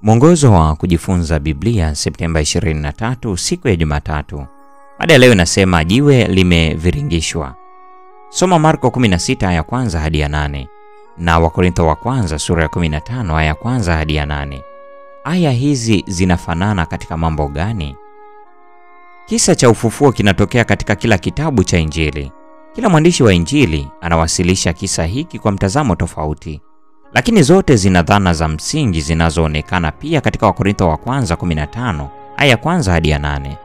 Mwongozo wa kujifunza Biblia Septemba 23, siku ya Jumatatu. Mada ya leo inasema jiwe limeviringishwa. Soma Marko 16 aya kwanza hadi ya 8 na Wakorintho wa kwanza sura ya 15 aya kwanza hadi ya 8. Aya hizi zinafanana katika mambo gani? Kisa cha ufufuo kinatokea katika kila kitabu cha Injili. Kila mwandishi wa Injili anawasilisha kisa hiki kwa mtazamo tofauti, lakini zote zina dhana za msingi zinazoonekana pia katika Wakorintho wa kwanza 15 aya kwanza hadi ya 8.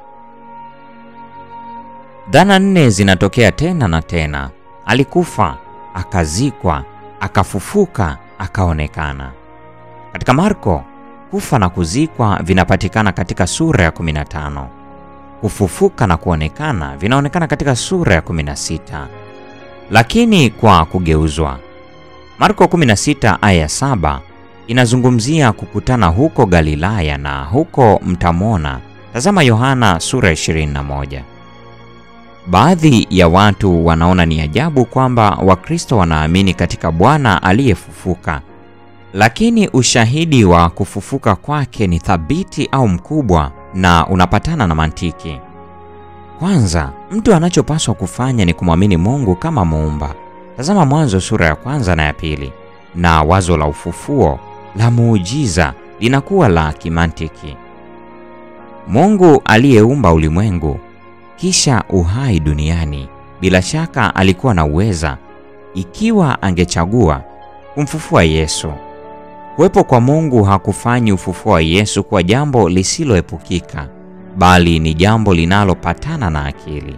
Dhana nne zinatokea tena na tena: alikufa, akazikwa, akafufuka, akaonekana. Katika Marko, kufa na kuzikwa vinapatikana katika sura ya 15. Kufufuka na kuonekana vinaonekana katika sura ya 16, lakini kwa kugeuzwa. Marko 16 aya 7 inazungumzia kukutana huko Galilaya na huko mtamwona. Tazama Yohana sura ya 21. Baadhi ya watu wanaona ni ajabu kwamba Wakristo wanaamini katika Bwana aliyefufuka, lakini ushahidi wa kufufuka kwake ni thabiti au mkubwa na unapatana na mantiki. Kwanza, mtu anachopaswa kufanya ni kumwamini Mungu kama muumba. Tazama Mwanzo sura ya kwanza na ya pili, na wazo la ufufuo la muujiza linakuwa la kimantiki. Mungu aliyeumba ulimwengu kisha uhai duniani, bila shaka alikuwa na uweza, ikiwa angechagua, kumfufua Yesu. Kuwepo kwa Mungu hakufanyi ufufuo wa Yesu kuwa jambo lisiloepukika, bali ni jambo linalopatana na akili.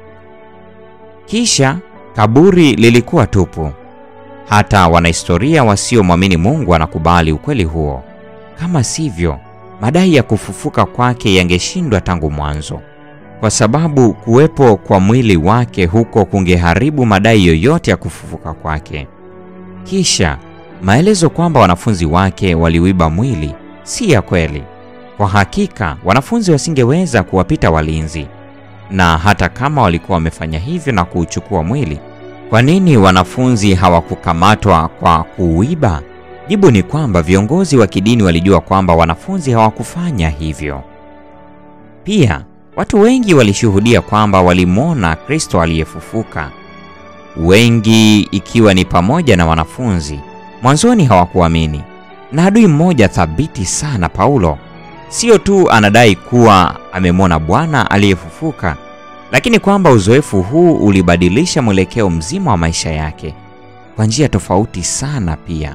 Kisha kaburi lilikuwa tupu. Hata wanahistoria wasiomwamini Mungu wanakubali ukweli huo. Kama sivyo, madai ya kufufuka kwake yangeshindwa tangu mwanzo, kwa sababu kuwepo kwa mwili wake huko kungeharibu madai yoyote ya kufufuka kwake. Kisha maelezo kwamba wanafunzi wake waliuiba mwili si ya kweli. Kwa hakika wanafunzi wasingeweza kuwapita walinzi, na hata kama walikuwa wamefanya hivyo na kuuchukua mwili, kwa nini wanafunzi hawakukamatwa kwa kuuiba? Jibu ni kwamba viongozi wa kidini walijua kwamba wanafunzi hawakufanya hivyo. Pia watu wengi walishuhudia kwamba walimwona Kristo aliyefufuka, wengi ikiwa ni pamoja na wanafunzi. Mwanzoni hawakuamini, na adui mmoja thabiti sana, Paulo, sio tu anadai kuwa amemwona Bwana aliyefufuka, lakini kwamba uzoefu huu ulibadilisha mwelekeo mzima wa maisha yake kwa njia tofauti sana. Pia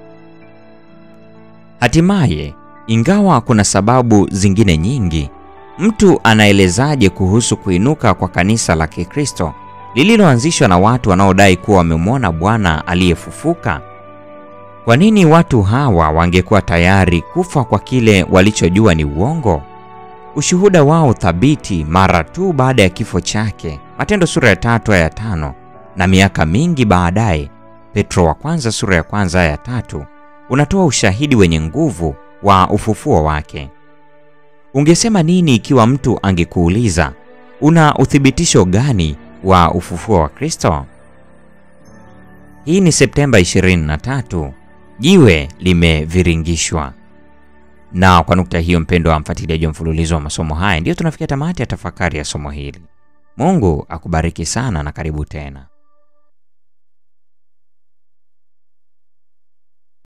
hatimaye, ingawa kuna sababu zingine nyingi, mtu anaelezaje kuhusu kuinuka kwa kanisa la Kikristo lililoanzishwa na watu wanaodai kuwa wamemwona Bwana aliyefufuka? Kwa nini watu hawa wangekuwa tayari kufa kwa kile walichojua ni uongo? Ushuhuda wao thabiti mara tu baada ya kifo chake, Matendo sura ya tatu aya ya tano, na miaka mingi baadaye, Petro wa kwanza sura ya kwanza aya ya tatu, unatoa ushahidi wenye nguvu wa ufufuo wake. Ungesema nini ikiwa mtu angekuuliza una uthibitisho gani wa ufufuo wa Kristo? Hii ni Septemba 23. Jiwe limeviringishwa. Na kwa nukta hiyo, mpendo wa mfuatiliaji wa mfululizo wa masomo haya, ndiyo tunafikia tamati ya tafakari ya somo hili. Mungu akubariki sana na karibu tena.